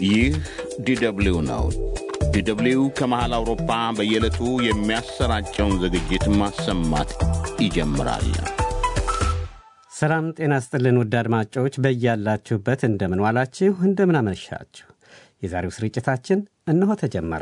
ይህ ዲደብሊው ነው። ዲደብሊው ከመሃል አውሮፓ በየዕለቱ የሚያሰራጨውን ዝግጅት ማሰማት ይጀምራል። ሰላም ጤና ስጥልን ውድ አድማጮች በያላችሁበት እንደምን ዋላችሁ፣ እንደምን አመሻችሁ። የዛሬው ስርጭታችን እነሆ ተጀመረ።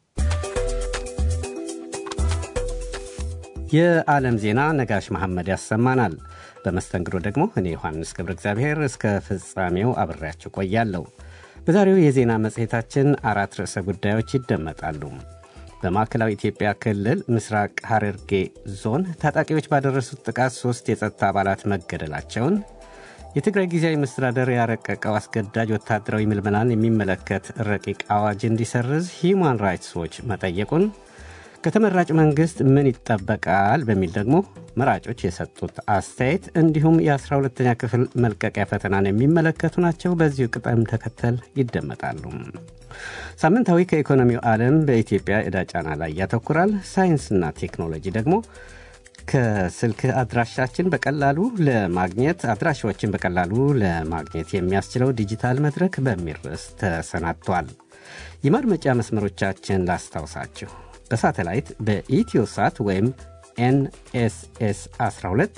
የዓለም ዜና ነጋሽ መሐመድ ያሰማናል። በመስተንግዶ ደግሞ እኔ ዮሐንስ ገብረ እግዚአብሔር እስከ ፍጻሜው አብሬያችሁ ቆያለሁ። በዛሬው የዜና መጽሔታችን አራት ርዕሰ ጉዳዮች ይደመጣሉ። በማዕከላዊ ኢትዮጵያ ክልል ምስራቅ ሐረርጌ ዞን ታጣቂዎች ባደረሱት ጥቃት ሦስት የጸጥታ አባላት መገደላቸውን፣ የትግራይ ጊዜያዊ መስተዳደር ያረቀቀው አስገዳጅ ወታደራዊ ምልመላን የሚመለከት ረቂቅ አዋጅ እንዲሰርዝ ሂዩማን ራይትስ ዎች መጠየቁን፣ ከተመራጭ መንግሥት ምን ይጠበቃል በሚል ደግሞ መራጮች የሰጡት አስተያየት እንዲሁም የ12ተኛ ክፍል መልቀቂያ ፈተናን የሚመለከቱ ናቸው። በዚሁ ቅደም ተከተል ይደመጣሉ። ሳምንታዊ ከኢኮኖሚው ዓለም በኢትዮጵያ ዕዳ ጫና ላይ ያተኩራል። ሳይንስና ቴክኖሎጂ ደግሞ ከስልክ አድራሻችን በቀላሉ ለማግኘት አድራሻዎችን በቀላሉ ለማግኘት የሚያስችለው ዲጂታል መድረክ በሚል ርዕስ ተሰናድቷል። የማድመጫ መስመሮቻችን ላስታውሳችሁ። በሳተላይት በኢትዮሳት ወይም ኤንኤስኤስ 12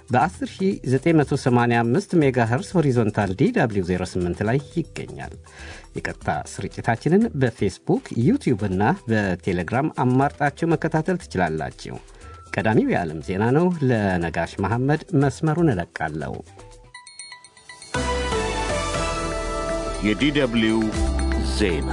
በ10985 ሜጋሄርስ ሆሪዞንታል ዲw 08 ላይ ይገኛል። የቀጥታ ስርጭታችንን በፌስቡክ ዩቲዩብ እና በቴሌግራም አማርጣችሁ መከታተል ትችላላችሁ። ቀዳሚው የዓለም ዜና ነው። ለነጋሽ መሐመድ መስመሩን እለቃለሁ። የዲደብሊው ዜና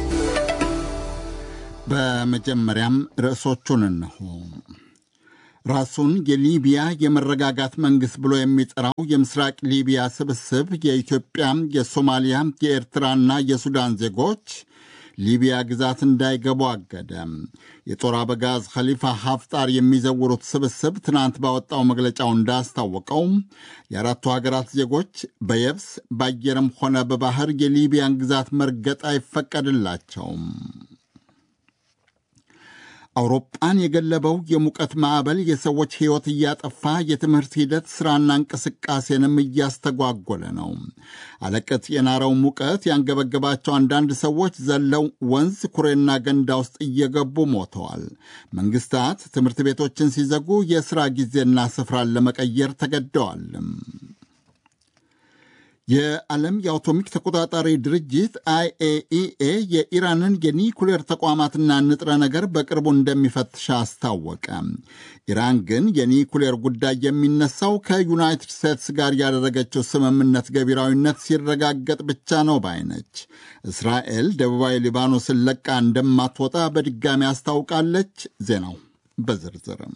በመጀመሪያም ርዕሶቹን እነሆ። ራሱን የሊቢያ የመረጋጋት መንግሥት ብሎ የሚጠራው የምስራቅ ሊቢያ ስብስብ የኢትዮጵያ፣ የሶማሊያ፣ የኤርትራና የሱዳን ዜጎች ሊቢያ ግዛት እንዳይገቡ አገደ። የጦር አበጋዝ ኸሊፋ ሀፍጣር የሚዘውሩት ስብስብ ትናንት ባወጣው መግለጫው እንዳስታወቀው የአራቱ ሀገራት ዜጎች በየብስ በአየርም ሆነ በባህር የሊቢያን ግዛት መርገጥ አይፈቀድላቸውም። አውሮፓን የገለበው የሙቀት ማዕበል የሰዎች ሕይወት እያጠፋ የትምህርት ሂደት ሥራና እንቅስቃሴንም እያስተጓጎለ ነው። አለቀት የናረው ሙቀት ያንገበገባቸው አንዳንድ ሰዎች ዘለው ወንዝ፣ ኩሬና ገንዳ ውስጥ እየገቡ ሞተዋል። መንግሥታት ትምህርት ቤቶችን ሲዘጉ የሥራ ጊዜና ስፍራን ለመቀየር ተገደዋል። የዓለም የአቶሚክ ተቆጣጣሪ ድርጅት አይኤኢኤ የኢራንን የኒኩሌር ተቋማትና ንጥረ ነገር በቅርቡ እንደሚፈትሽ አስታወቀ። ኢራን ግን የኒኩሌር ጉዳይ የሚነሳው ከዩናይትድ ስቴትስ ጋር ያደረገችው ስምምነት ገቢራዊነት ሲረጋገጥ ብቻ ነው ባይነች። እስራኤል ደቡባዊ ሊባኖስን ለቃ እንደማትወጣ በድጋሚ አስታውቃለች። ዜናው በዝርዝርም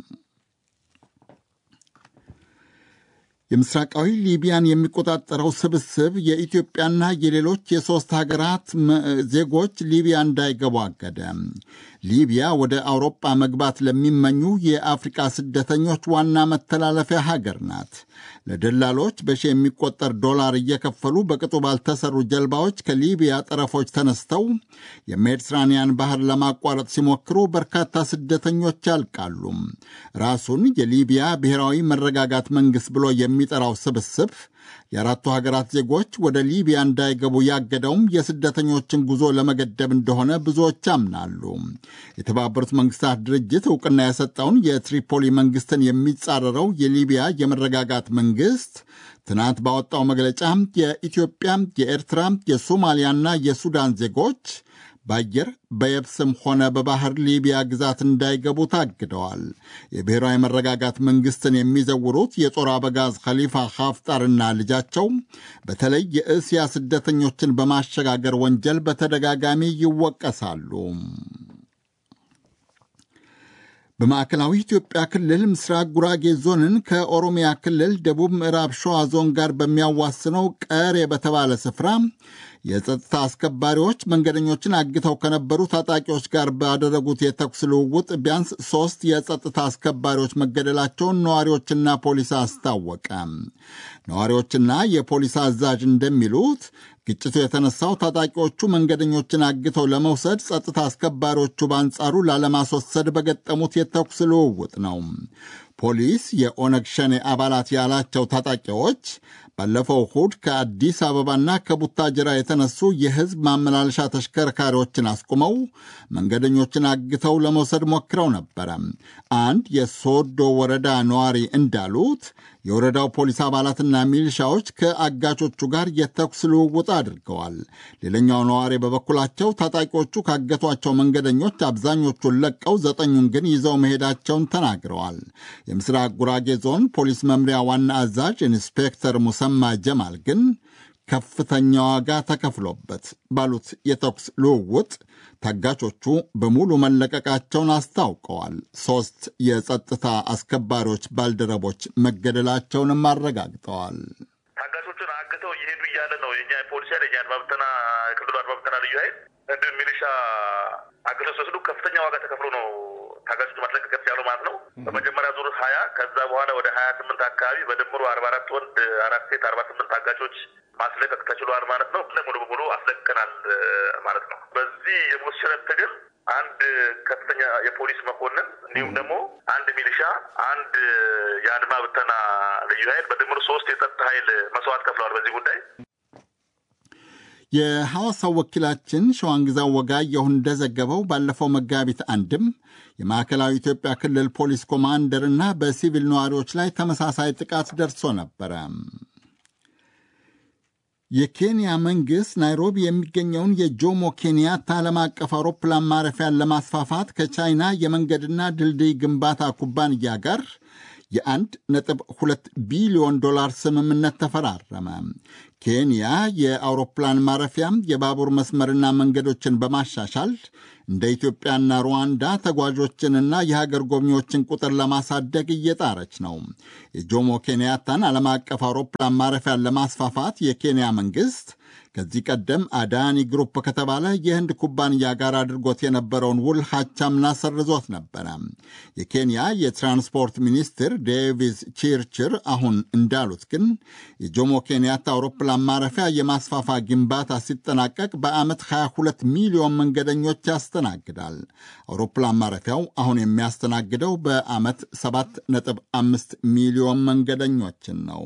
የምስራቃዊ ሊቢያን የሚቆጣጠረው ስብስብ የኢትዮጵያና የሌሎች የሦስት ሀገራት ዜጎች ሊቢያ እንዳይገቡ አገደ። ሊቢያ ወደ አውሮጳ መግባት ለሚመኙ የአፍሪቃ ስደተኞች ዋና መተላለፊያ ሀገር ናት። ለደላሎች በሺ የሚቆጠር ዶላር እየከፈሉ በቅጡ ባልተሰሩ ጀልባዎች ከሊቢያ ጠረፎች ተነስተው የሜዲትራኒያን ባህር ለማቋረጥ ሲሞክሩ በርካታ ስደተኞች ያልቃሉ። ራሱን የሊቢያ ብሔራዊ መረጋጋት መንግሥት ብሎ የሚጠራው ስብስብ የአራቱ ሀገራት ዜጎች ወደ ሊቢያ እንዳይገቡ ያገደውም የስደተኞችን ጉዞ ለመገደብ እንደሆነ ብዙዎች ያምናሉ። የተባበሩት መንግስታት ድርጅት እውቅና የሰጠውን የትሪፖሊ መንግስትን የሚጻረረው የሊቢያ የመረጋጋት መንግስት ትናንት ባወጣው መግለጫ የኢትዮጵያ፣ የኤርትራ፣ የሶማሊያና የሱዳን ዜጎች በአየር በየብስም ሆነ በባህር ሊቢያ ግዛት እንዳይገቡ ታግደዋል። የብሔራዊ መረጋጋት መንግስትን የሚዘውሩት የጦር አበጋዝ ኸሊፋ ሀፍጣርና ልጃቸው በተለይ የእስያ ስደተኞችን በማሸጋገር ወንጀል በተደጋጋሚ ይወቀሳሉ። በማዕከላዊ ኢትዮጵያ ክልል ምስራቅ ጉራጌ ዞንን ከኦሮሚያ ክልል ደቡብ ምዕራብ ሸዋ ዞን ጋር በሚያዋስነው ቀሬ በተባለ ስፍራ የጸጥታ አስከባሪዎች መንገደኞችን አግተው ከነበሩ ታጣቂዎች ጋር ባደረጉት የተኩስ ልውውጥ ቢያንስ ሦስት የጸጥታ አስከባሪዎች መገደላቸውን ነዋሪዎችና ፖሊስ አስታወቀ። ነዋሪዎችና የፖሊስ አዛዥ እንደሚሉት ግጭቱ የተነሳው ታጣቂዎቹ መንገደኞችን አግተው ለመውሰድ ጸጥታ አስከባሪዎቹ በአንጻሩ ላለማስወሰድ በገጠሙት የተኩስ ልውውጥ ነው። ፖሊስ የኦነግ ሸኔ አባላት ያላቸው ታጣቂዎች ባለፈው እሁድ ከአዲስ አበባና ከቡታጅራ የተነሱ የሕዝብ ማመላለሻ ተሽከርካሪዎችን አስቁመው መንገደኞችን አግተው ለመውሰድ ሞክረው ነበረ። አንድ የሶዶ ወረዳ ነዋሪ እንዳሉት የወረዳው ፖሊስ አባላትና ሚሊሻዎች ከአጋቾቹ ጋር የተኩስ ልውውጥ አድርገዋል። ሌላኛው ነዋሪ በበኩላቸው ታጣቂዎቹ ካገቷቸው መንገደኞች አብዛኞቹን ለቀው ዘጠኙን ግን ይዘው መሄዳቸውን ተናግረዋል። የምስራቅ ጉራጌ ዞን ፖሊስ መምሪያ ዋና አዛዥ ኢንስፔክተር ሙሰማ ጀማል ግን ከፍተኛ ዋጋ ተከፍሎበት ባሉት የተኩስ ልውውጥ ታጋቾቹ በሙሉ መለቀቃቸውን አስታውቀዋል። ሶስት የጸጥታ አስከባሪዎች ባልደረቦች መገደላቸውንም አረጋግጠዋል። ታጋቾቹን አግተው እየሄዱ እያለ ነው የኛ ፖሊስ ኃይል የኛ አድማ ብተና የክልሉ አድማ ብተና ልዩ ኃይል እንዲሁም ሚሊሻ አግተው ሲወስዱ ከፍተኛ ዋጋ ተከፍሎ ነው ታጋቾች ማስለቀቅ ያሉ ማለት ነው። በመጀመሪያ ዙር ሀያ ከዛ በኋላ ወደ ሀያ ስምንት አካባቢ በድምሩ አርባ አራት ወንድ አራት ሴት አርባ ስምንት ታጋቾች ማስለቀቅ ተችሏል ማለት ነው። ሙሉ በሙሉ አስለቅቀናል ማለት ነው። በዚህ የሞት ሽረት ትግል አንድ ከፍተኛ የፖሊስ መኮንን እንዲሁም ደግሞ አንድ ሚሊሻ፣ አንድ የአድማ ብተና ልዩ ኃይል በድምሩ ሶስት የጸጥታ ኃይል መስዋዕት ከፍለዋል በዚህ ጉዳይ። የሐዋሳው ወኪላችን ሸዋንግዛው ወጋየሁ እንደዘገበው ባለፈው መጋቢት አንድም የማዕከላዊ ኢትዮጵያ ክልል ፖሊስ ኮማንደርና በሲቪል ነዋሪዎች ላይ ተመሳሳይ ጥቃት ደርሶ ነበረ። የኬንያ መንግሥት ናይሮቢ የሚገኘውን የጆሞ ኬንያታ ዓለም አቀፍ አውሮፕላን ማረፊያን ለማስፋፋት ከቻይና የመንገድና ድልድይ ግንባታ ኩባንያ ጋር የአንድ ነጥብ ሁለት ቢሊዮን ዶላር ስምምነት ተፈራረመ። ኬንያ የአውሮፕላን ማረፊያም የባቡር መስመርና መንገዶችን በማሻሻል እንደ ኢትዮጵያና ሩዋንዳ ተጓዦችንና የሀገር ጎብኚዎችን ቁጥር ለማሳደግ እየጣረች ነው። የጆሞ ኬንያታን ዓለም አቀፍ አውሮፕላን ማረፊያን ለማስፋፋት የኬንያ መንግሥት ከዚህ ቀደም አዳኒ ግሩፕ ከተባለ የህንድ ኩባንያ ጋር አድርጎት የነበረውን ውል ሀቻምና ሰርዞት ነበረ። የኬንያ የትራንስፖርት ሚኒስትር ዴቪስ ቺርችር አሁን እንዳሉት ግን የጆሞ ኬንያታ አውሮፕላን ማረፊያ የማስፋፋ ግንባታ ሲጠናቀቅ በዓመት 22 ሚሊዮን መንገደኞች ያስተናግዳል። አውሮፕላን ማረፊያው አሁን የሚያስተናግደው በዓመት 7.5 ሚሊዮን መንገደኞችን ነው።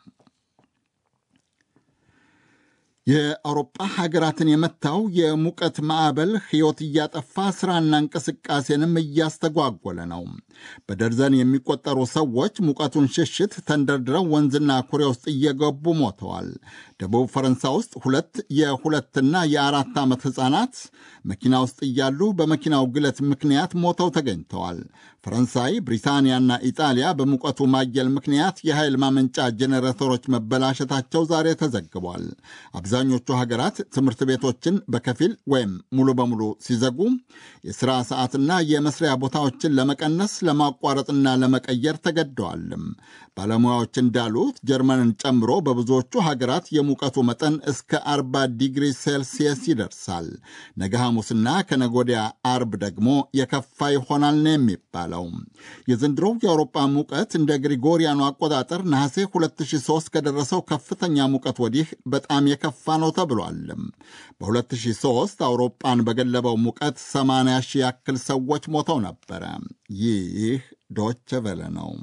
የአውሮጳ ሀገራትን የመታው የሙቀት ማዕበል ሕይወት እያጠፋ ሥራና እንቅስቃሴንም እያስተጓጎለ ነው። በደርዘን የሚቆጠሩ ሰዎች ሙቀቱን ሽሽት ተንደርድረው ወንዝና ኩሬ ውስጥ እየገቡ ሞተዋል። ደቡብ ፈረንሳይ ውስጥ ሁለት የሁለትና የአራት ዓመት ሕፃናት መኪና ውስጥ እያሉ በመኪናው ግለት ምክንያት ሞተው ተገኝተዋል። ፈረንሳይ፣ ብሪታንያና ኢጣሊያ በሙቀቱ ማየል ምክንያት የኃይል ማመንጫ ጄኔሬተሮች መበላሸታቸው ዛሬ ተዘግቧል። አብዛኞቹ ሀገራት ትምህርት ቤቶችን በከፊል ወይም ሙሉ በሙሉ ሲዘጉ የሥራ ሰዓትና የመስሪያ ቦታዎችን ለመቀነስ ለማቋረጥና ለመቀየር ተገደዋልም። ባለሙያዎች እንዳሉት ጀርመንን ጨምሮ በብዙዎቹ ሀገራት የሙቀቱ መጠን እስከ 40 ዲግሪ ሴልሲየስ ይደርሳል። ነገ ሐሙስና ከነጎዲያ አርብ ደግሞ የከፋ ይሆናል ነው የሚባለው። የዘንድሮው የአውሮፓ ሙቀት እንደ ግሪጎሪያኑ አቆጣጠር ነሐሴ 2003 ከደረሰው ከፍተኛ ሙቀት ወዲህ በጣም የከፋ ነው ተብሏል። በ2003 አውሮፓን በገለበው ሙቀት 80 ሺህ ያክል ሰዎች ሞተው ነበረ። ይህ ዶቸ ቨለ ነው።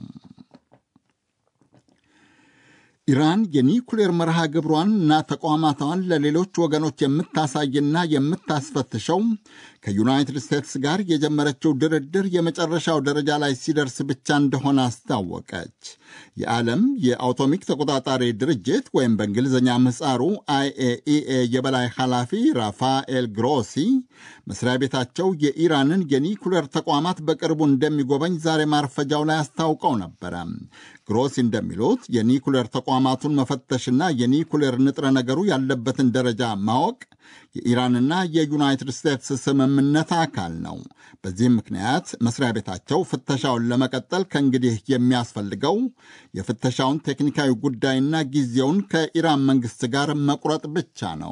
ኢራን የኒኩሌር መርሃ ግብሯን እና ተቋማቷን ለሌሎች ወገኖች የምታሳይና የምታስፈትሸው ከዩናይትድ ስቴትስ ጋር የጀመረችው ድርድር የመጨረሻው ደረጃ ላይ ሲደርስ ብቻ እንደሆነ አስታወቀች። የዓለም የአቶሚክ ተቆጣጣሪ ድርጅት ወይም በእንግሊዝኛ ምህፃሩ አይኤኢኤ የበላይ ኃላፊ ራፋኤል ግሮሲ መስሪያ ቤታቸው የኢራንን የኒኩሌር ተቋማት በቅርቡ እንደሚጎበኝ ዛሬ ማርፈጃው ላይ አስታውቀው ነበረ። ግሮሲ እንደሚሉት የኒኩሌር ተቋማቱን መፈተሽና የኒኩሌር ንጥረ ነገሩ ያለበትን ደረጃ ማወቅ የኢራንና የዩናይትድ ስቴትስ ስምምነት አካል ነው። በዚህም ምክንያት መስሪያ ቤታቸው ፍተሻውን ለመቀጠል ከእንግዲህ የሚያስፈልገው የፍተሻውን ቴክኒካዊ ጉዳይና ጊዜውን ከኢራን መንግሥት ጋር መቁረጥ ብቻ ነው።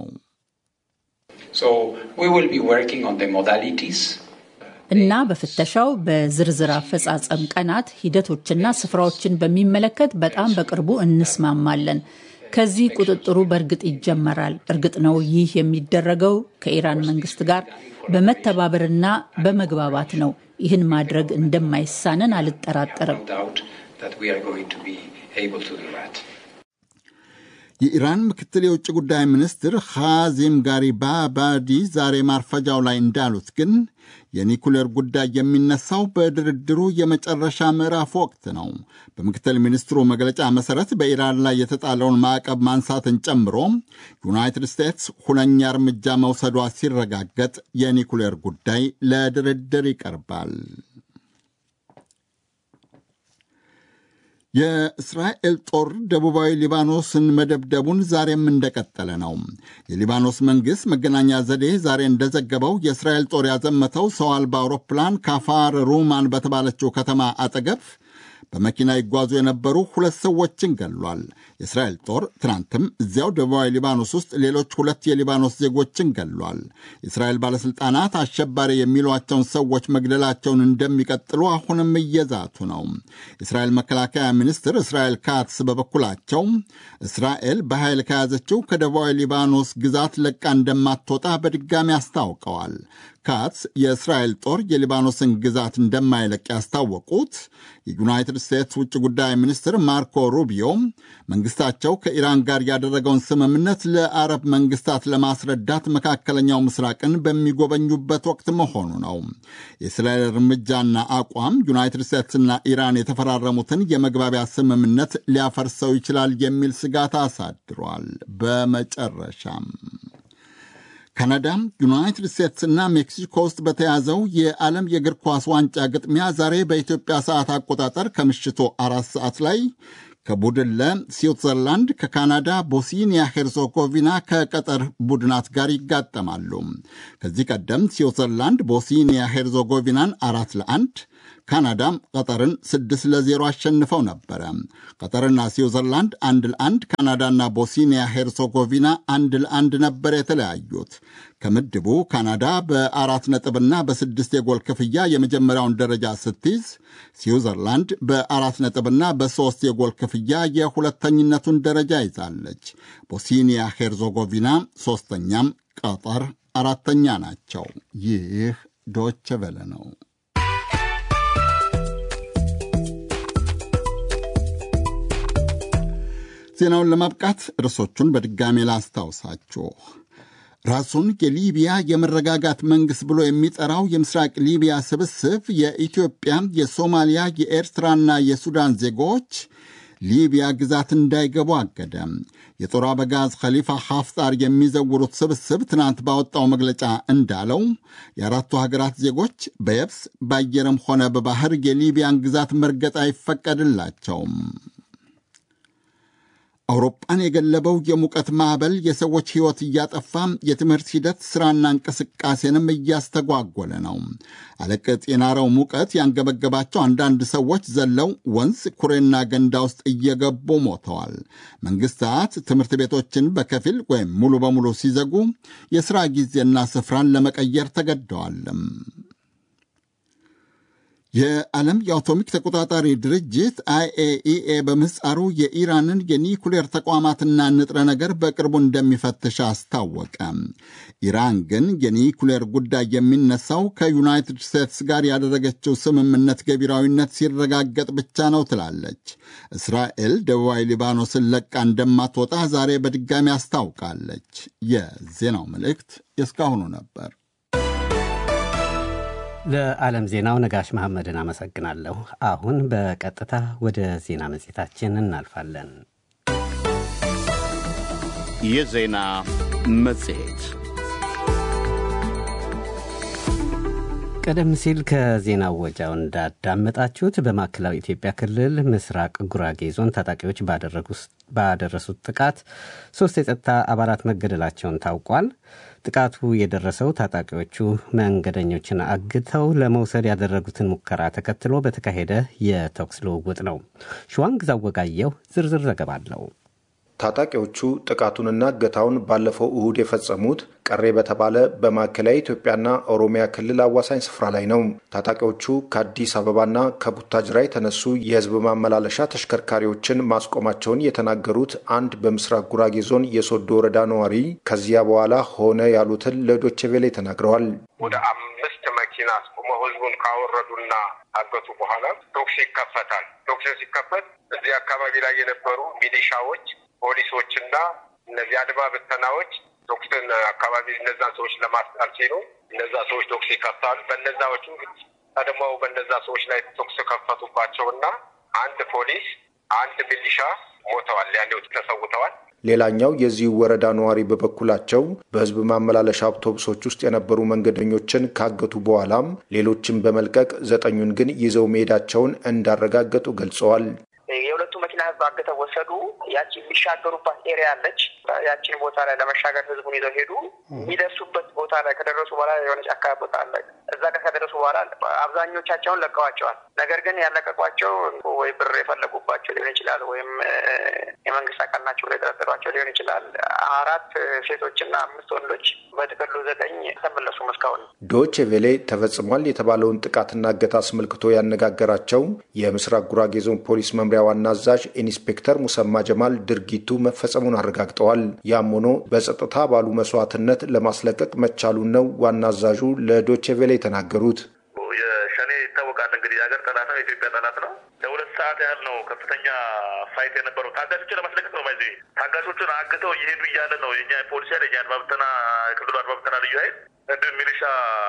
እና በፍተሻው በዝርዝር አፈጻጸም ቀናት፣ ሂደቶችና ስፍራዎችን በሚመለከት በጣም በቅርቡ እንስማማለን። ከዚህ ቁጥጥሩ በእርግጥ ይጀመራል። እርግጥ ነው ይህ የሚደረገው ከኢራን መንግስት ጋር በመተባበርና በመግባባት ነው። ይህን ማድረግ እንደማይሳነን አልጠራጠርም። የኢራን ምክትል የውጭ ጉዳይ ሚኒስትር ኻዚም ጋሪባባዲ ዛሬ ማርፈጃው ላይ እንዳሉት ግን የኒኩሌር ጉዳይ የሚነሳው በድርድሩ የመጨረሻ ምዕራፍ ወቅት ነው። በምክትል ሚኒስትሩ መግለጫ መሠረት በኢራን ላይ የተጣለውን ማዕቀብ ማንሳትን ጨምሮ ዩናይትድ ስቴትስ ሁነኛ እርምጃ መውሰዷ ሲረጋገጥ የኒኩሌር ጉዳይ ለድርድር ይቀርባል። የእስራኤል ጦር ደቡባዊ ሊባኖስን መደብደቡን ዛሬም እንደቀጠለ ነው። የሊባኖስ መንግሥት መገናኛ ዘዴ ዛሬ እንደዘገበው የእስራኤል ጦር ያዘመተው ሰው አልባ አውሮፕላን ካፋር ሩማን በተባለችው ከተማ አጠገብ በመኪና ይጓዙ የነበሩ ሁለት ሰዎችን ገሏል። የእስራኤል ጦር ትናንትም እዚያው ደቡባዊ ሊባኖስ ውስጥ ሌሎች ሁለት የሊባኖስ ዜጎችን ገሏል። የእስራኤል ባለሥልጣናት አሸባሪ የሚሏቸውን ሰዎች መግደላቸውን እንደሚቀጥሉ አሁንም እየዛቱ ነው። የእስራኤል መከላከያ ሚኒስትር እስራኤል ካትስ በበኩላቸው እስራኤል በኃይል ከያዘችው ከደቡባዊ ሊባኖስ ግዛት ለቃ እንደማትወጣ በድጋሚ አስታውቀዋል። ካትስ የእስራኤል ጦር የሊባኖስን ግዛት እንደማይለቅ ያስታወቁት የዩናይትድ ስቴትስ ውጭ ጉዳይ ሚኒስትር ማርኮ ሩቢዮ መንግስታቸው ከኢራን ጋር ያደረገውን ስምምነት ለአረብ መንግስታት ለማስረዳት መካከለኛው ምስራቅን በሚጎበኙበት ወቅት መሆኑ ነው። የእስራኤል እርምጃና አቋም ዩናይትድ ስቴትስና ኢራን የተፈራረሙትን የመግባቢያ ስምምነት ሊያፈርሰው ይችላል የሚል ስጋት አሳድሯል። በመጨረሻም ካናዳ፣ ዩናይትድ ስቴትስና ሜክሲኮ ውስጥ በተያዘው የዓለም የእግር ኳስ ዋንጫ ግጥሚያ ዛሬ በኢትዮጵያ ሰዓት አቆጣጠር ከምሽቱ አራት ሰዓት ላይ ከቡድን ለ ስዊትዘርላንድ ከካናዳ ቦስኒያ ሄርዞጎቪና ከቀጠር ቡድናት ጋር ይጋጠማሉ። ከዚህ ቀደም ስዊትዘርላንድ ቦስኒያ ሄርዞጎቪናን አራት ለአንድ ካናዳም ቀጠርን ስድስት ለዜሮ አሸንፈው ነበረ። ቀጠርና ስዊዘርላንድ አንድ ለአንድ፣ ካናዳና ቦስኒያ ሄርሶጎቪና አንድ ለአንድ ነበር የተለያዩት። ከምድቡ ካናዳ በአራት ነጥብና በስድስት የጎል ክፍያ የመጀመሪያውን ደረጃ ስትይዝ፣ ስዊዘርላንድ በአራት ነጥብና በሦስት የጎል ክፍያ የሁለተኝነቱን ደረጃ ይዛለች። ቦስኒያ ሄርዞጎቪና ሦስተኛም፣ ቀጠር አራተኛ ናቸው። ይህ ዶቸ ቨለ ነው። ዜናውን ለማብቃት ርዕሶቹን በድጋሜ ላስታውሳችሁ። ራሱን የሊቢያ የመረጋጋት መንግሥት ብሎ የሚጠራው የምስራቅ ሊቢያ ስብስብ የኢትዮጵያ፣ የሶማሊያ፣ የኤርትራና የሱዳን ዜጎች ሊቢያ ግዛት እንዳይገቡ አገደ። የጦር አበጋዝ ኸሊፋ ሐፍጣር የሚዘውሩት ስብስብ ትናንት ባወጣው መግለጫ እንዳለው የአራቱ ሀገራት ዜጎች በየብስ በአየርም ሆነ በባህር የሊቢያን ግዛት መርገጥ አይፈቀድላቸውም። አውሮፓን የገለበው የሙቀት ማዕበል የሰዎች ሕይወት እያጠፋ የትምህርት ሂደት ሥራና እንቅስቃሴንም እያስተጓጎለ ነው። አለቅጥ የናረው ሙቀት ያንገበገባቸው አንዳንድ ሰዎች ዘለው ወንዝ፣ ኩሬና ገንዳ ውስጥ እየገቡ ሞተዋል። መንግሥታት ትምህርት ቤቶችን በከፊል ወይም ሙሉ በሙሉ ሲዘጉ የሥራ ጊዜና ስፍራን ለመቀየር ተገደዋልም። የዓለም የአቶሚክ ተቆጣጣሪ ድርጅት አይኤኢኤ በምህፃሩ የኢራንን የኒኩሌር ተቋማትና ንጥረ ነገር በቅርቡ እንደሚፈትሽ አስታወቀ። ኢራን ግን የኒኩሌር ጉዳይ የሚነሳው ከዩናይትድ ስቴትስ ጋር ያደረገችው ስምምነት ገቢራዊነት ሲረጋገጥ ብቻ ነው ትላለች። እስራኤል ደቡባዊ ሊባኖስን ለቃ እንደማትወጣ ዛሬ በድጋሚ አስታውቃለች። የዜናው መልእክት የእስካሁኑ ነበር። ለዓለም ዜናው ነጋሽ መሐመድን አመሰግናለሁ። አሁን በቀጥታ ወደ ዜና መጽሔታችን እናልፋለን። የዜና መጽሔት ቀደም ሲል ከዜና ወጃው እንዳዳመጣችሁት በማዕከላዊ ኢትዮጵያ ክልል ምስራቅ ጉራጌ ዞን ታጣቂዎች ባደረሱት ጥቃት ሶስት የጸጥታ አባላት መገደላቸውን ታውቋል። ጥቃቱ የደረሰው ታጣቂዎቹ መንገደኞችን አግተው ለመውሰድ ያደረጉትን ሙከራ ተከትሎ በተካሄደ የተኩስ ልውውጥ ነው። ሸዋንግዛው ወጋየው ዝርዝር ዘገባ አለው። ታጣቂዎቹ ጥቃቱንና እገታውን ባለፈው እሁድ የፈጸሙት ቀሬ በተባለ በማዕከላዊ ኢትዮጵያና ኦሮሚያ ክልል አዋሳኝ ስፍራ ላይ ነው። ታጣቂዎቹ ከአዲስ አበባና ከቡታጅራ የተነሱ የሕዝብ ማመላለሻ ተሽከርካሪዎችን ማስቆማቸውን የተናገሩት አንድ በምስራቅ ጉራጌ ዞን የሶዶ ወረዳ ነዋሪ ከዚያ በኋላ ሆነ ያሉትን ለዶቼ ቬሌ ተናግረዋል። ወደ አምስት መኪና አስቆመው ሕዝቡን ካወረዱና አገቱ በኋላ ቶክስ ይከፈታል። ቶክስ ሲከፈት እዚህ አካባቢ ላይ የነበሩ ሚሊሻዎች ፖሊሶችና እነዚህ አድማ ብተናዎች ቶክስን አካባቢ እነዛን ሰዎች ለማስጣል ሲሉ እነዛ ሰዎች ቶክስ ይከፍታሉ። በነዛዎቹ ቀድመው በነዛ ሰዎች ላይ ቶክስ ከፈቱባቸው እና አንድ ፖሊስ አንድ ሚሊሻ ሞተዋል፣ ያኔው ተሰውተዋል። ሌላኛው የዚህ ወረዳ ነዋሪ በበኩላቸው በህዝብ ማመላለሻ አውቶቡሶች ውስጥ የነበሩ መንገደኞችን ካገቱ በኋላም ሌሎችን በመልቀቅ ዘጠኙን ግን ይዘው መሄዳቸውን እንዳረጋገጡ ገልጸዋል። የሁለቱ መኪና ህዝብ አግተው ወሰዱ። ያቺ የሚሻገሩባት ኤሪያ አለች። ያቺን ቦታ ላይ ለመሻገር ህዝቡን ይዘው ሄዱ። የሚደርሱበት ቦታ ላይ ከደረሱ በኋላ የሆነ ጫካ ቦታ አለ። እዛ ጋር ከደረሱ በኋላ አብዛኞቻቸውን ለቀዋቸዋል። ነገር ግን ያለቀቋቸው ወይ ብር የፈለጉባቸው ሊሆን ይችላል፣ ወይም የመንግስት አካል ናቸው ብሎ የጠረጠሯቸው ሊሆን ይችላል። አራት ሴቶችና አምስት ወንዶች በጥቅሉ ዘጠኝ ተመለሱም እስካሁን። ዶቼ ቬሌ ተፈጽሟል የተባለውን ጥቃትና እገታ አስመልክቶ ያነጋገራቸው የምስራቅ ጉራጌ ዞን ፖሊስ መምሪያ ዋና አዛዥ ኢንስፔክተር ሙሰማ ጀማል ድርጊቱ መፈጸሙን አረጋግጠዋል። ያም ሆኖ በጸጥታ ባሉ መስዋዕትነት ለማስለቀቅ መቻሉን ነው ዋና አዛዡ ለዶቼ ቬሌ የተናገሩት። የሸኔ ይታወቃል እንግዲህ የሀገር ጠላት ነው፣ የኢትዮጵያ ጠላት ነው። ለሁለት ሰዓት ያህል ነው ከፍተኛ ፋይት የነበረው። ታጋቾችን ለማስለቀቅ ነው። ባይዜ ታጋቾቹን አግተው እየሄዱ እያለ ነው የኛ ፖሊስ ኃይል የኛ አድማ ብተና የክልሉ አድማ ብተና ልዩ ኃይል እንዲሁም ሚሊሻ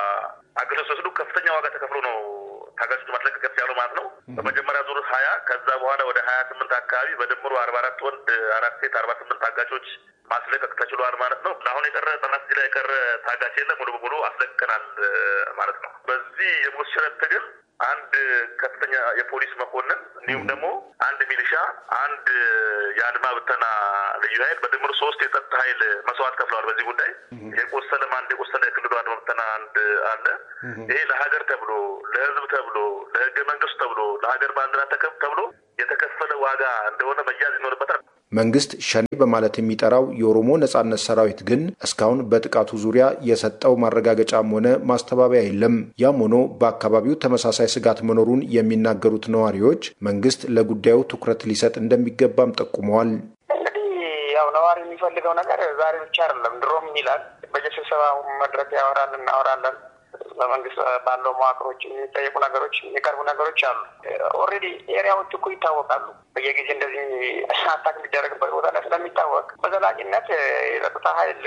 አግተው ሲወስዱ ከፍተኛ ዋጋ ተከፍሎ ነው ታጋቾች ማስለቀቅ ያለው ማለት ነው። በመጀመሪያ ዙር ሀያ ከዛ በኋላ ወደ ሀያ ስምንት አካባቢ በድምሩ አርባ አራት ወንድ አራት ሴት አርባ ስምንት ታጋቾች ማስለቀቅ ተችሏል ማለት ነው። አሁን የቀረ ጠላት እዚህ ላይ የቀረ ታጋች የለም። ሙሉ በሙሉ አስለቅቀናል ማለት ነው። በዚህ የሞት ሽረት ትግል አንድ ከፍተኛ የፖሊስ መኮንን እንዲሁም ደግሞ አንድ ሚሊሻ፣ አንድ የአድማ ብተና ልዩ ኃይል በድምሩ ሶስት የጸጥታ ኃይል መስዋዕት ከፍለዋል። በዚህ ጉዳይ የቆሰለም አንድ የቆሰለ የክልሉ አድማ ብተና አንድ አለ። ይሄ ለሀገር ተብሎ ለሕዝብ ተብሎ ለሕገ መንግስቱ ተብሎ ለሀገር ባንዲራ ተከብ ተብሎ የተከፈለ ዋጋ እንደሆነ መያዝ ይኖርበታል። መንግስት ሸኔ በማለት የሚጠራው የኦሮሞ ነጻነት ሰራዊት ግን እስካሁን በጥቃቱ ዙሪያ የሰጠው ማረጋገጫም ሆነ ማስተባበያ የለም። ያም ሆኖ በአካባቢው ተመሳሳይ ስጋት መኖሩን የሚናገሩት ነዋሪዎች መንግስት ለጉዳዩ ትኩረት ሊሰጥ እንደሚገባም ጠቁመዋል። እንግዲህ ያው ነዋሪ የሚፈልገው ነገር ዛሬ ብቻ አይደለም፣ ድሮም ይላል። በየስብሰባ መድረክ ያወራል፣ እናወራለን በመንግስት ባለው መዋቅሮች የሚጠየቁ ነገሮች የሚቀርቡ ነገሮች አሉ። ኦልሬዲ ኤሪያዎች እኮ ይታወቃሉ። በየጊዜ እንደዚህ አታክ የሚደረግበት ቦታ ላይ ስለሚታወቅ በዘላቂነት የጸጥታ ኃይል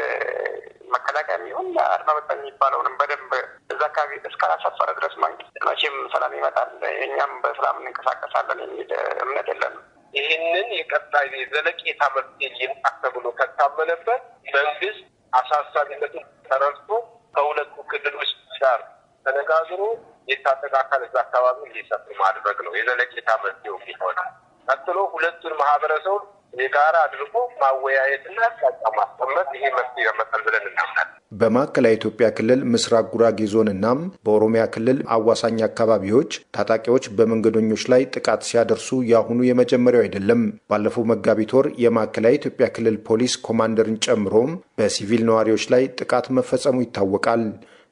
መከላከያ የሚሆን አድማ በታኝ የሚባለውንም በደንብ እዛ አካባቢ እስካላሰፈረ ድረስ መንግስት መቼም ሰላም ይመጣል፣ እኛም በሰላም እንንቀሳቀሳለን የሚል እምነት የለንም። ይህንን የቀጣይ ዘለቄታ መፍትሄ ይምጣ ተብሎ ከታመነበት መንግስት አሳሳቢነቱን ተረድቶ ከሁለቱ ክልሎች ጋር ተነጋግሮ የታጠቀ አካል እዛ አካባቢ እንዲሰፍር ማድረግ ነው የዘለቄታ መፍትሄው የሚሆነ። ቀጥሎ ሁለቱን ማህበረሰቡ የጋራ አድርጎ ማወያየትና አቅጣጫ ማስቀመጥ ይሄ መፍትሄ ያመጣል ብለን እናምናለን። በማዕከላዊ ኢትዮጵያ ክልል ምስራቅ ጉራጌ ዞን እናም በኦሮሚያ ክልል አዋሳኝ አካባቢዎች ታጣቂዎች በመንገደኞች ላይ ጥቃት ሲያደርሱ የአሁኑ የመጀመሪያው አይደለም። ባለፈው መጋቢት ወር የማዕከላዊ ኢትዮጵያ ክልል ፖሊስ ኮማንደርን ጨምሮም በሲቪል ነዋሪዎች ላይ ጥቃት መፈጸሙ ይታወቃል።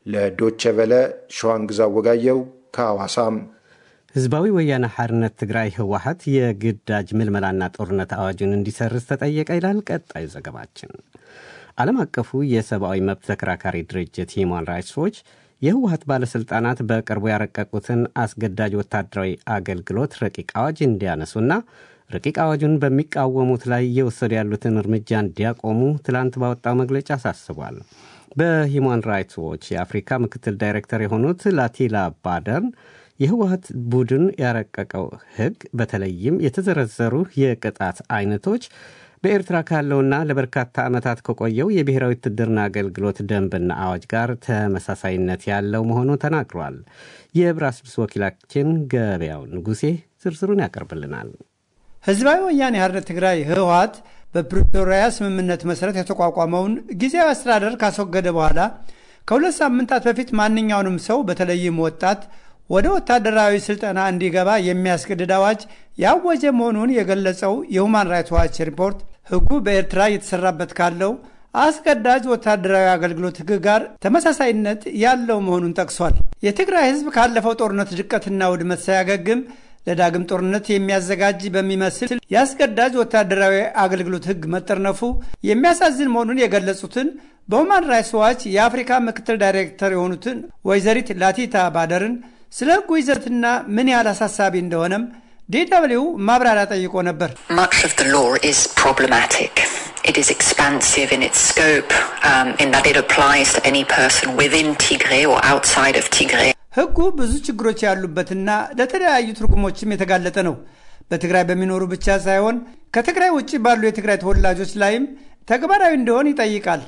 ለዶቼ ቨለ ሸዋንግዛ ወጋየው ከሐዋሳም ህዝባዊ ወያነ ሓርነት ትግራይ ህወሓት የግዳጅ ምልመላና ጦርነት አዋጁን እንዲሰርዝ ተጠየቀ ይላል ቀጣዩ ዘገባችን። ዓለም አቀፉ የሰብአዊ መብት ተከራካሪ ድርጅት ሂማን ራይትስ ዎች የህወሓት ባለሥልጣናት በቅርቡ ያረቀቁትን አስገዳጅ ወታደራዊ አገልግሎት ረቂቅ አዋጅ እንዲያነሱና ረቂቅ አዋጁን በሚቃወሙት ላይ እየወሰዱ ያሉትን እርምጃ እንዲያቆሙ ትላንት ባወጣው መግለጫ አሳስቧል። በሂማን ራይትስ ዎች የአፍሪካ ምክትል ዳይሬክተር የሆኑት ላቲላ ባደርን የህወሀት ቡድን ያረቀቀው ህግ በተለይም የተዘረዘሩ የቅጣት አይነቶች በኤርትራ ካለውና ለበርካታ ዓመታት ከቆየው የብሔራዊ ውትድርና አገልግሎት ደንብና አዋጅ ጋር ተመሳሳይነት ያለው መሆኑ ተናግሯል። የብራስልስ ወኪላችን ገበያው ንጉሴ ዝርዝሩን ያቀርብልናል። ህዝባዊ ወያኔ ሓርነት ትግራይ ህወሀት በፕሪቶሪያ ስምምነት መሠረት የተቋቋመውን ጊዜያዊ አስተዳደር ካስወገደ በኋላ ከሁለት ሳምንታት በፊት ማንኛውንም ሰው በተለይም ወጣት ወደ ወታደራዊ ስልጠና እንዲገባ የሚያስገድድ አዋጅ ያወጀ መሆኑን የገለጸው የሁማን ራይትስ ዋች ሪፖርት ህጉ በኤርትራ እየተሰራበት ካለው አስገዳጅ ወታደራዊ አገልግሎት ህግ ጋር ተመሳሳይነት ያለው መሆኑን ጠቅሷል። የትግራይ ህዝብ ካለፈው ጦርነት ድቀትና ውድመት ሳያገግም ለዳግም ጦርነት የሚያዘጋጅ በሚመስል የአስገዳጅ ወታደራዊ አገልግሎት ህግ መጠርነፉ የሚያሳዝን መሆኑን የገለጹትን በሁማን ራይትስ ዋች የአፍሪካ ምክትል ዳይሬክተር የሆኑትን ወይዘሪት ላቲታ ባደርን ስለ ህጉ ይዘትና ምን ያህል አሳሳቢ እንደሆነም ዲደብሊው ማብራሪያ ጠይቆ ነበር። Much of the law is problematic. It is expansive in its scope, um, in that it applies to any person within Tigray or outside of Tigray. ህጉ ብዙ ችግሮች ያሉበትና ለተለያዩ ትርጉሞችም የተጋለጠ ነው። በትግራይ በሚኖሩ ብቻ ሳይሆን ከትግራይ ውጭ ባሉ የትግራይ ተወላጆች ላይም ተግባራዊ እንዲሆን ይጠይቃል።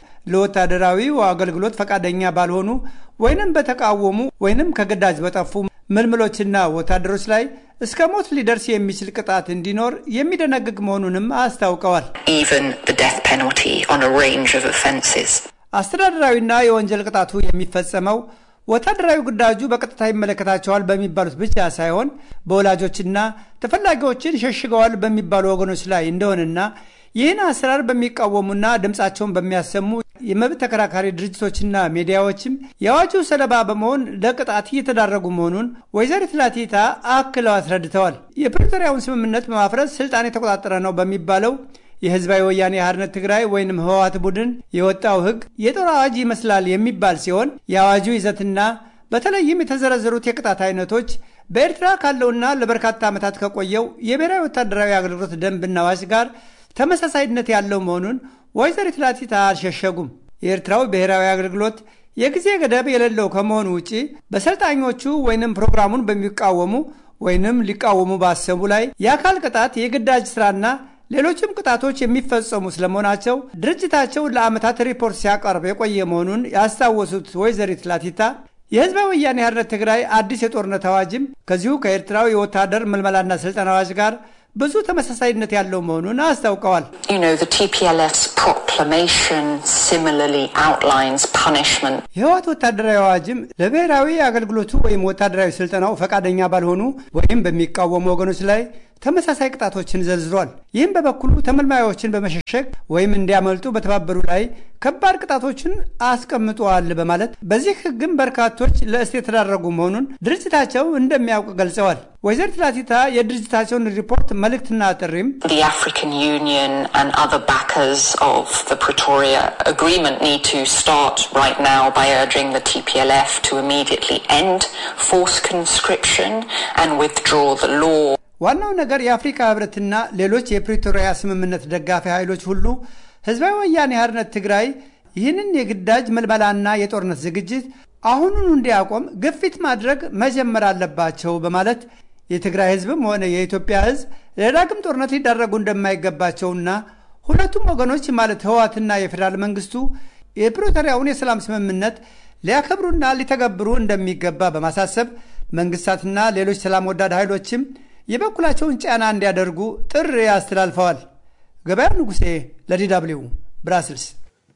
ለወታደራዊው አገልግሎት ፈቃደኛ ባልሆኑ ወይንም በተቃወሙ ወይንም ከግዳጅ በጠፉ ምልምሎችና ወታደሮች ላይ እስከ ሞት ሊደርስ የሚችል ቅጣት እንዲኖር የሚደነግግ መሆኑንም አስታውቀዋል። Even the death penalty on a range of offences. አስተዳደራዊና የወንጀል ቅጣቱ የሚፈጸመው ወታደራዊ ግዳጁ በቀጥታ ይመለከታቸዋል በሚባሉት ብቻ ሳይሆን በወላጆችና ተፈላጊዎችን ሸሽገዋል በሚባሉ ወገኖች ላይ እንደሆነና ይህን አሰራር በሚቃወሙና ድምፃቸውን በሚያሰሙ የመብት ተከራካሪ ድርጅቶችና ሚዲያዎችም የአዋጁ ሰለባ በመሆን ለቅጣት እየተዳረጉ መሆኑን ወይዘሪት ላቲታ አክለው አስረድተዋል። የፕሪቶሪያውን ስምምነት በማፍረስ ስልጣን የተቆጣጠረ ነው በሚባለው የህዝባዊ ወያኔ ሓርነት ትግራይ ወይንም ህወሓት ቡድን የወጣው ህግ የጦር አዋጅ ይመስላል የሚባል ሲሆን የአዋጁ ይዘትና በተለይም የተዘረዘሩት የቅጣት አይነቶች በኤርትራ ካለውና ለበርካታ ዓመታት ከቆየው የብሔራዊ ወታደራዊ አገልግሎት ደንብና አዋጅ ጋር ተመሳሳይነት ያለው መሆኑን ወይዘሪት ላቲታ አልሸሸጉም። የኤርትራው ብሔራዊ አገልግሎት የጊዜ ገደብ የሌለው ከመሆኑ ውጪ በሰልጣኞቹ ወይንም ፕሮግራሙን በሚቃወሙ ወይንም ሊቃወሙ ባሰቡ ላይ የአካል ቅጣት፣ የግዳጅ ስራና ሌሎችም ቅጣቶች የሚፈጸሙ ስለመሆናቸው ድርጅታቸው ለዓመታት ሪፖርት ሲያቀርብ የቆየ መሆኑን ያስታወሱት ወይዘሪት ላቲታ የህዝባዊ ወያኔ ሓርነት ትግራይ አዲስ የጦርነት አዋጅም ከዚሁ ከኤርትራው የወታደር ምልመላና ስልጠና አዋጅ ጋር ብዙ ተመሳሳይነት ያለው መሆኑን አስታውቀዋል። You know, the TPLF's proclamation similarly outlines punishment. የህወሓት ወታደራዊ አዋጅም ለብሔራዊ አገልግሎቱ ወይም ወታደራዊ ስልጠናው ፈቃደኛ ባልሆኑ ወይም በሚቃወሙ ወገኖች ላይ ተመሳሳይ ቅጣቶችን ዘርዝሯል። ይህም በበኩሉ ተመልማዮችን በመሸሸግ ወይም እንዲያመልጡ በተባበሩ ላይ ከባድ ቅጣቶችን አስቀምጠዋል በማለት በዚህ ህግም በርካቶች ለእስር የተዳረጉ መሆኑን ድርጅታቸው እንደሚያውቅ ገልጸዋል። ወይዘሪት ላቲታ የድርጅታቸውን ሪፖርት መልእክትና ጥሪም The African Union and other backers of the Pretoria Agreement need to start right now by urging the TPLF to immediately end forced conscription and withdraw the law. ዋናው ነገር የአፍሪካ ህብረትና ሌሎች የፕሪቶሪያ ስምምነት ደጋፊ ኃይሎች ሁሉ ህዝባዊ ወያኔ ሓርነት ትግራይ ይህንን የግዳጅ መልመላና የጦርነት ዝግጅት አሁኑኑ እንዲያቆም ግፊት ማድረግ መጀመር አለባቸው በማለት የትግራይ ህዝብም ሆነ የኢትዮጵያ ህዝብ ለዳግም ጦርነት ሊዳረጉ እንደማይገባቸውና ሁለቱም ወገኖች ማለት ህወሓትና የፌዴራል መንግስቱ የፕሪቶሪያውን የሰላም ስምምነት ሊያከብሩና ሊተገብሩ እንደሚገባ በማሳሰብ መንግስታትና ሌሎች ሰላም ወዳድ ኃይሎችም የበኩላቸውን ጫና እንዲያደርጉ ጥሪ አስተላልፈዋል። ገበያው ንጉሴ ለዲ ደብልዩ ብራስልስ።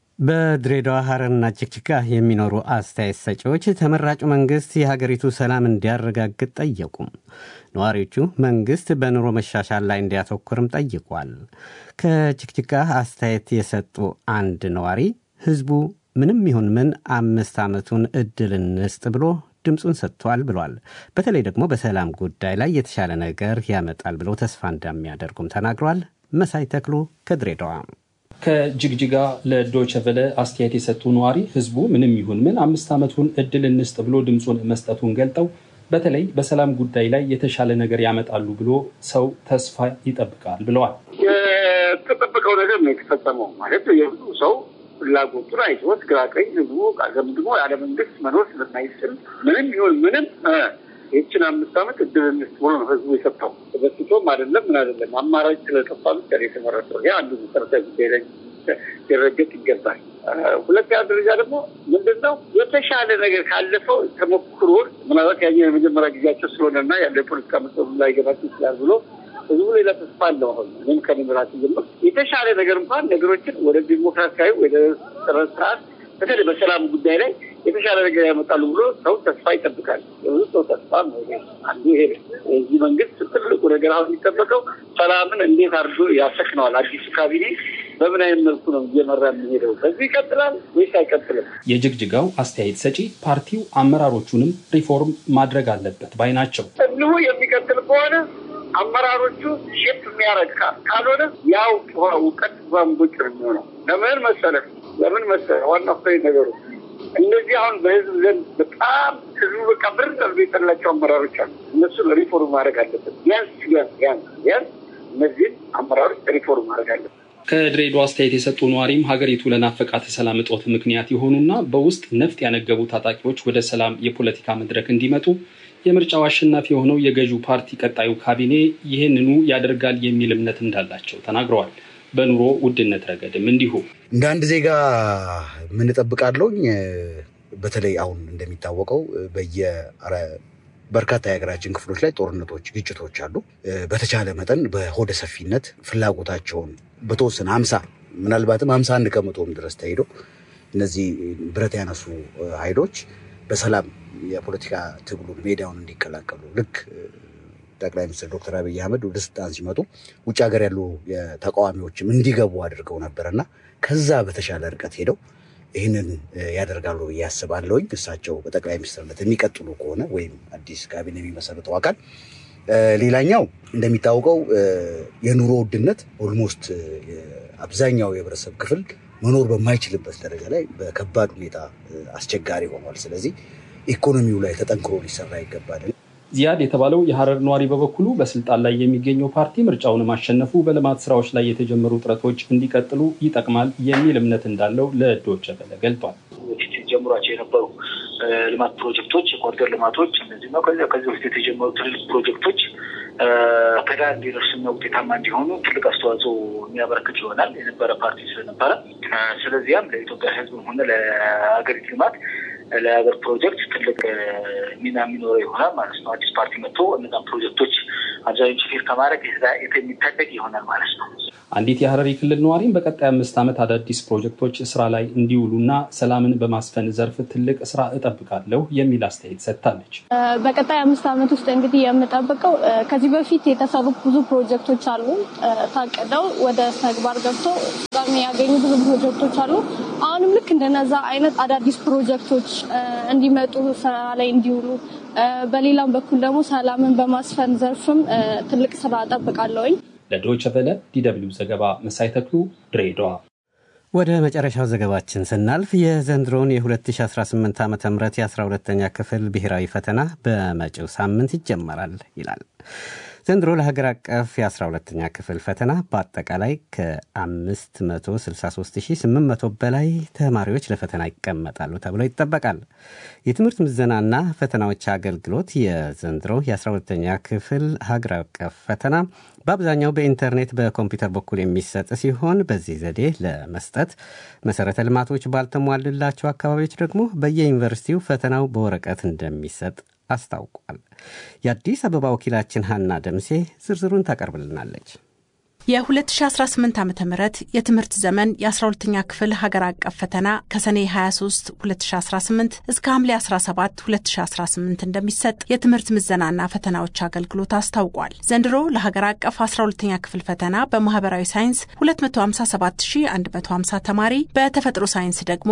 በድሬዳዋ ሐረርና ጅግጅጋ የሚኖሩ አስተያየት ሰጪዎች ተመራጩ መንግስት የሀገሪቱ ሰላም እንዲያረጋግጥ ጠየቁ። ነዋሪዎቹ መንግስት በኑሮ መሻሻል ላይ እንዲያተኩርም ጠይቋል። ከጅግጅጋ አስተያየት የሰጡ አንድ ነዋሪ ህዝቡ ምንም ይሁን ምን አምስት ዓመቱን እድል እንስጥ ብሎ ድምፁን ሰጥቷል ብሏል። በተለይ ደግሞ በሰላም ጉዳይ ላይ የተሻለ ነገር ያመጣል ብለው ተስፋ እንደሚያደርጉም ተናግሯል። መሳይ ተክሉ ከድሬዳዋ ከጅግጅጋ ለዶይቸ ቨለ አስተያየት የሰጡ ነዋሪ ህዝቡ ምንም ይሁን ምን አምስት ዓመቱን እድል እንስጥ ብሎ ድምፁን መስጠቱን ገልጠው በተለይ በሰላም ጉዳይ ላይ የተሻለ ነገር ያመጣሉ ብሎ ሰው ተስፋ ይጠብቃል ብለዋል። የተጠበቀው ነገር ነው የተፈጸመው ማለት የብዙ ሰው ፍላጎቱን አይቶት ግራ ቀኝ ህዝቡ ገምግሞ ያለ መንግስት መኖር ስለማይችል ምንም ይሁን ምንም ይህችን አምስት ዓመት እድል እንስጥ ብሎ ነው ህዝቡ የሰጠው። ተበስቶም አይደለም ምን አይደለም አማራጭ ስለጠፋ ብቻ ነው የተመረጠው። ይህ አንዱ መሰረታዊ ጉዳይ ላይ ሊረገጥ ይገባል። ሁለተኛ ደረጃ ደግሞ ምንድን ነው የተሻለ ነገር ካለፈው ተሞክሮ ምናልባት ያኛው የመጀመሪያ ጊዜያቸው ስለሆነና ያለው የፖለቲካ መሰሉ ላይ ገባቸው ይችላል ብሎ ህዝቡ ሌላ ተስፋ አለው። አሁን ምንም ከንምራት ጀምር የተሻለ ነገር እንኳን ነገሮችን ወደ ዲሞክራሲያዊ ወደ ስርዓት በተለይ በሰላም ጉዳይ ላይ የተሻለ ነገር ያመጣሉ ብሎ ሰው ተስፋ ይጠብቃል። የብዙ ሰው ተስፋ ነው አንዱ ይሄ የዚህ መንግስት ትልቁ ነገር አሁን የሚጠበቀው ሰላምን እንዴት አድርጎ ያሰክነዋል። አዲሱ ካቢኔ በምን አይነት መልኩ ነው እየመራ የሚሄደው? በዚህ ይቀጥላል ወይስ አይቀጥልም? የጅግጅጋው አስተያየት ሰጪ ፓርቲው አመራሮቹንም ሪፎርም ማድረግ አለበት ባይ ናቸው። እንዲሁ የሚቀጥል ከሆነ አመራሮቹ ሼፕ የሚያደርግ ካልሆነ ያው እውቀት ዛንቦጭ ነው የሚሆነው። ለምን መሰለህ ለምን መሰለህ ዋና ፍሬ ነገሩ እነዚህ አሁን በህዝብ ዘንድ በጣም ህዝቡ በቃ ብር ጠርዞ የጠላቸው አመራሮች አሉ። እነሱን ሪፎርም ማድረግ አለበት። ቢያንስ ቢያንስ ቢያንስ ቢያንስ እነዚህን አመራሮች ሪፎርም ማድረግ አለበት። ከድሬዳዋ አስተያየት የሰጡ ነዋሪም ሀገሪቱ ለናፈቃት ሰላም እጦት ምክንያት የሆኑና በውስጥ ነፍጥ ያነገቡ ታጣቂዎች ወደ ሰላም የፖለቲካ መድረክ እንዲመጡ የምርጫው አሸናፊ የሆነው የገዢው ፓርቲ ቀጣዩ ካቢኔ ይህንኑ ያደርጋል የሚል እምነት እንዳላቸው ተናግረዋል። በኑሮ ውድነት ረገድም እንዲሁ እንደ አንድ ዜጋ ምን እጠብቃለሁኝ? በተለይ አሁን እንደሚታወቀው በየ በርካታ የሀገራችን ክፍሎች ላይ ጦርነቶች፣ ግጭቶች አሉ። በተቻለ መጠን በሆደ ሰፊነት ፍላጎታቸውን በተወሰነ ሀምሳ ምናልባትም ሀምሳ አንድ ከመቶም ድረስ ተሄዶ እነዚህ ብረት ያነሱ ኃይሎች በሰላም የፖለቲካ ትግሉን ሜዳውን እንዲቀላቀሉ ልክ ጠቅላይ ሚኒስትር ዶክተር አብይ አህመድ ወደ ስልጣን ሲመጡ ውጭ ሀገር ያሉ ተቃዋሚዎችም እንዲገቡ አድርገው ነበርና ከዛ በተሻለ ርቀት ሄደው ይህንን ያደርጋሉ ብዬ አስባለሁኝ። እሳቸው በጠቅላይ ሚኒስትርነት የሚቀጥሉ ከሆነ ወይም አዲስ ካቢኔ የሚመሰርተው አካል። ሌላኛው እንደሚታወቀው የኑሮ ውድነት ኦልሞስት አብዛኛው የህብረተሰብ ክፍል መኖር በማይችልበት ደረጃ ላይ በከባድ ሁኔታ አስቸጋሪ ሆኗል። ስለዚህ ኢኮኖሚው ላይ ተጠንክሮ ሊሰራ ይገባል። ዚያድ የተባለው የሀረር ነዋሪ በበኩሉ በስልጣን ላይ የሚገኘው ፓርቲ ምርጫውን ማሸነፉ በልማት ስራዎች ላይ የተጀመሩ ጥረቶች እንዲቀጥሉ ይጠቅማል የሚል እምነት እንዳለው ለዶይቼ ቬለ ገልጧል። በፊት ጀምሯቸው የነበሩ ልማት ፕሮጀክቶች፣ የኮሪደር ልማቶች እነዚህ ነው። ከዚያ ከዚህ በፊት የተጀመሩ ትልልቅ ፕሮጀክቶች ከዳር እንዲደርሱና ውጤታማ እንዲሆኑ ትልቅ አስተዋጽኦ የሚያበረክት ይሆናል የነበረ ፓርቲ ስለነበረ ስለዚያም ለኢትዮጵያ ሕዝብም ሆነ ለሀገሪቱ ልማት ለሀገር ፕሮጀክት ትልቅ ሚና የሚኖረው ይሆናል ማለት ነው። አዲስ ፓርቲ መጥቶ እነዛን ፕሮጀክቶች አብዛኞቹ ፌር ከማድረግ የሚታደግ ይሆናል ማለት ነው። አንዲት የሀረሪ ክልል ነዋሪም በቀጣይ አምስት ዓመት አዳዲስ ፕሮጀክቶች ስራ ላይ እንዲውሉና ሰላምን በማስፈን ዘርፍ ትልቅ ስራ እጠብቃለሁ የሚል አስተያየት ሰጥታለች። በቀጣይ አምስት ዓመት ውስጥ እንግዲህ የምጠብቀው ከዚህ በፊት የተሰሩ ብዙ ፕሮጀክቶች አሉ። ታቅደው ወደ ተግባር ገብቶ ፍጻሜ ያገኙ ብዙ ፕሮጀክቶች አሉ። አሁንም ልክ እንደነዛ አይነት አዳዲስ ፕሮጀክቶች እንዲመጡ ስራ ላይ እንዲውሉ፣ በሌላም በኩል ደግሞ ሰላምን በማስፈን ዘርፍም ትልቅ ስራ እጠብቃለሁኝ። ለዶይቸ ቨለ ዲደብሊው ዘገባ መሳይ ተክሉ ድሬዳዋ። ወደ መጨረሻው ዘገባችን ስናልፍ የዘንድሮን የ2018 ዓ ም የ12ተኛ ክፍል ብሔራዊ ፈተና በመጪው ሳምንት ይጀመራል ይላል። ዘንድሮ ለሀገር አቀፍ የ12ተኛ ክፍል ፈተና በአጠቃላይ ከ563800 በላይ ተማሪዎች ለፈተና ይቀመጣሉ ተብሎ ይጠበቃል። የትምህርት ምዘናና ፈተናዎች አገልግሎት የዘንድሮ የ12ተኛ ክፍል ሀገር አቀፍ ፈተና በአብዛኛው በኢንተርኔት በኮምፒውተር በኩል የሚሰጥ ሲሆን በዚህ ዘዴ ለመስጠት መሰረተ ልማቶች ባልተሟልላቸው አካባቢዎች ደግሞ በየዩኒቨርሲቲው ፈተናው በወረቀት እንደሚሰጥ አስታውቋል። የአዲስ አበባ ወኪላችን ሀና ደምሴ ዝርዝሩን ታቀርብልናለች። የ2018 ዓ ም የትምህርት ዘመን የ12ኛ ክፍል ሀገር አቀፍ ፈተና ከሰኔ 23 2018 እስከ ሐምሌ 17 2018 እንደሚሰጥ የትምህርት ምዘናና ፈተናዎች አገልግሎት አስታውቋል። ዘንድሮ ለሀገር አቀፍ 12ኛ ክፍል ፈተና በማህበራዊ ሳይንስ 257150 ተማሪ፣ በተፈጥሮ ሳይንስ ደግሞ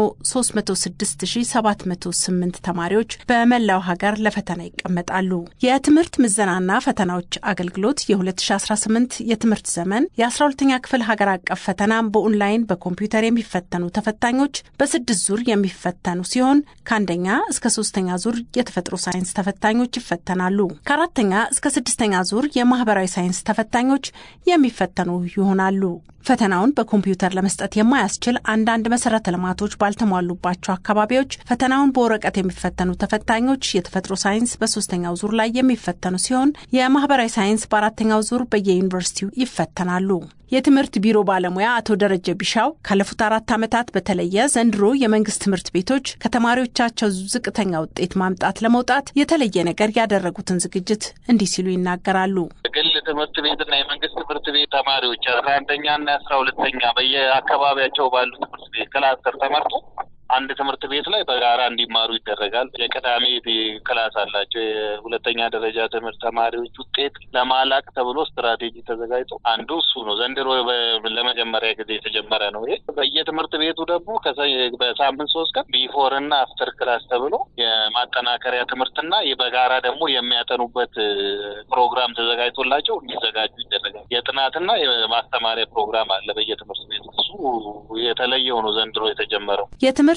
306708 ተማሪዎች በመላው ሀገር ለፈተና ይቀመጣሉ። የትምህርት ምዘናና ፈተናዎች አገልግሎት የ2018 የትምህርት ዘመን የ12ኛ ክፍል ሀገር አቀፍ ፈተናም በኦንላይን በኮምፒውተር የሚፈተኑ ተፈታኞች በስድስት ዙር የሚፈተኑ ሲሆን ከአንደኛ እስከ ሶስተኛ ዙር የተፈጥሮ ሳይንስ ተፈታኞች ይፈተናሉ። ከአራተኛ እስከ ስድስተኛ ዙር የማህበራዊ ሳይንስ ተፈታኞች የሚፈተኑ ይሆናሉ። ፈተናውን በኮምፒውተር ለመስጠት የማያስችል አንዳንድ መሰረተ ልማቶች ባልተሟሉባቸው አካባቢዎች ፈተናውን በወረቀት የሚፈተኑ ተፈታኞች የተፈጥሮ ሳይንስ በሶስተኛው ዙር ላይ የሚፈተኑ ሲሆን የማህበራዊ ሳይንስ በአራተኛው ዙር በየዩኒቨርሲቲው ይፈተናሉ። የትምህርት ቢሮ ባለሙያ አቶ ደረጀ ቢሻው ካለፉት አራት ዓመታት በተለየ ዘንድሮ የመንግስት ትምህርት ቤቶች ከተማሪዎቻቸው ዝቅተኛ ውጤት ማምጣት ለመውጣት የተለየ ነገር ያደረጉትን ዝግጅት እንዲህ ሲሉ ይናገራሉ። ግል ትምህርት ቤትና የመንግስት ትምህርት ቤት ተማሪዎች አስራ አንደኛና አስራ ሁለተኛ በየአካባቢያቸው ባሉ ትምህርት ቤት ክላስተር ተመርጦ አንድ ትምህርት ቤት ላይ በጋራ እንዲማሩ ይደረጋል። የቅዳሜ ክላስ አላቸው። የሁለተኛ ደረጃ ትምህርት ተማሪዎች ውጤት ለማላቅ ተብሎ ስትራቴጂ ተዘጋጅቶ አንዱ እሱ ነው። ዘንድሮ ለመጀመሪያ ጊዜ የተጀመረ ነው። ይሄ በየትምህርት ቤቱ ደግሞ በሳምንት ሶስት ቀን ቢፎር እና አፍተር ክላስ ተብሎ የማጠናከሪያ ትምህርትና በጋራ ደግሞ የሚያጠኑበት ፕሮግራም ተዘጋጅቶላቸው እንዲዘጋጁ ይደረጋል። የጥናትና የማስተማሪያ ፕሮግራም አለ በየትምህርት ቤቱ። እሱ የተለየው ነው ዘንድሮ የተጀመረው። የትምህርት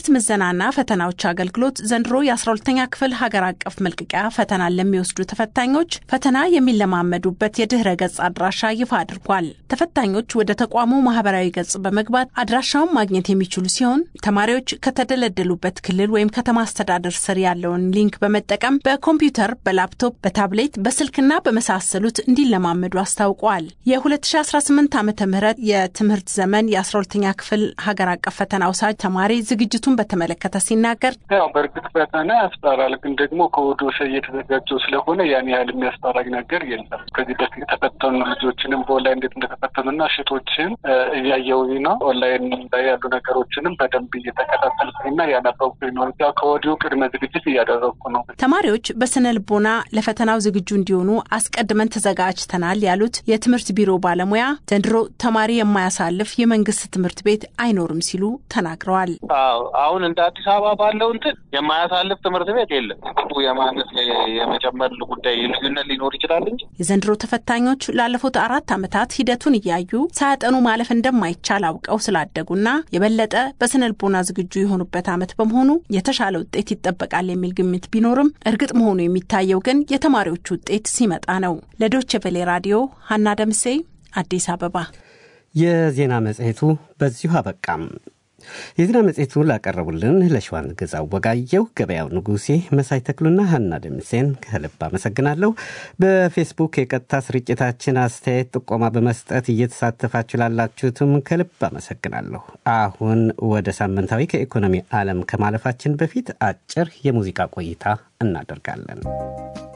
ምዘናና ፈተናዎች አገልግሎት ዘንድሮ የ12ተኛ ክፍል ሀገር አቀፍ መልቀቂያ ፈተናን ለሚወስዱ ተፈታኞች ፈተና የሚለማመዱበት የድህረ ገጽ አድራሻ ይፋ አድርጓል። ተፈታኞች ወደ ተቋሙ ማህበራዊ ገጽ በመግባት አድራሻውን ማግኘት የሚችሉ ሲሆን ተማሪዎች ከተደለደሉበት ክልል ወይም ከተማ አስተዳደር ስር ያለውን ሊንክ በመጠቀም በኮምፒውተር፣ በላፕቶፕ፣ በታብሌት፣ በስልክና በመሳሰሉት እንዲለማመዱ አስታውቋል። የ2018 ዓ ም የትምህርት ዘመን የ12ተኛ ክፍል ሀገር አቀፍ ፈተና ውሳጅ ተማሪ ዝግጅቱን በተመለከተ ሲናገር ያው በእርግጥ ፈተና ያስፈራል፣ ግን ደግሞ ከወዲሁ እየተዘጋጀው ስለሆነ ያን ያህል የሚያስፈራኝ ነገር የለም። ከዚህ በፊት የተፈተኑ ልጆችንም በኦንላይን እንዴት እንደተፈተኑና ሽቶችን እያየሁኝ ነው። ኦንላይን ላይ ያሉ ነገሮችንም በደንብ እየተከታተልኩኝና እያነበብኩኝ ነው። ያው ከወዲሁ ቅድመ ዝግጅት እያደረግኩ ነው። ተማሪዎች በስነ ልቦና ለፈተናው ዝግጁ እንዲሆኑ አስቀድመን ተዘጋጅተናል ያሉት የትምህርት ቢሮ ባለሙያ ዘንድሮ ተማሪ የማያሳልፍ የመንግስት ትምህርት ቤት አይኖርም ሲሉ ተናግረዋል። አዎ አሁን እንደ አዲስ አበባ ባለው እንትን የማያሳልፍ ትምህርት ቤት የለም። የማነስ የመጨመር ጉዳይ ልዩነት ሊኖር ይችላል እንጂ የዘንድሮ ተፈታኞች ላለፉት አራት ዓመታት ሂደቱን እያዩ ሳያጠኑ ማለፍ እንደማይቻል አውቀው ስላደጉና የበለጠ በስነ ልቦና ዝግጁ የሆኑበት ዓመት በመሆኑ የተሻለ ውጤት ይጠበቃል የሚል ግምት ቢኖርም እርግጥ መሆኑ የሚታየው ግን የተማሪዎቹ ውጤት ሲመጣ ነው። ለዶቼ ቬሌ ራዲዮ ሀና ደምሴ አዲስ አበባ። የዜና መጽሔቱ በዚሁ አበቃም። የዜና መጽሔቱ ላቀረቡልን ለሸዋን ግዛው ወጋየው፣ ገበያው ንጉሴ፣ መሳይ ተክሉና ሀና ደምሴን ከልብ አመሰግናለሁ። በፌስቡክ የቀጥታ ስርጭታችን አስተያየት ጥቆማ በመስጠት እየተሳተፋችሁ ላላችሁትም ከልብ አመሰግናለሁ። አሁን ወደ ሳምንታዊ ከኢኮኖሚ ዓለም ከማለፋችን በፊት አጭር የሙዚቃ ቆይታ እናደርጋለን።